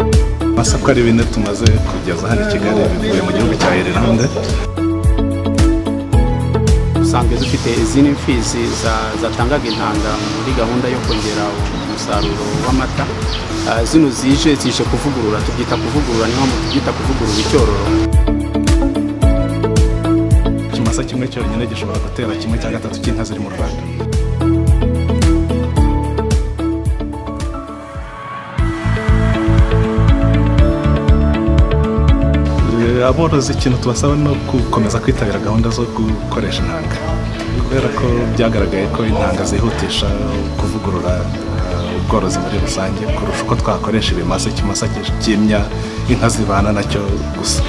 murabona ko ari bine tumaze kugeza hano i kigali bivuye mu gihugu cya irilande dusanzwe dufite izindi mfizi zatangaga intanga muri gahunda yo kongera umusaruro w'amata Ah, zino zije zije kuvugurura tubyita kuvugurura niyo mpamvu tubyita kuvugurura icyororo ikimasa kimwe cyonyine gishobora gutera kimwe cya gatatu cy'inka ziri mu rwanda Eh, aborozi ikintu tubasaba ni gukomeza kwitabira gahunda zo gukoresha intanga kubera ko byagaragaye ko intanga zihutisha kuvugurura eh, ubworozi muri rusange kurusha uko twakoresha ibimasa ikimasa cyimya inka zibana nacyo gusa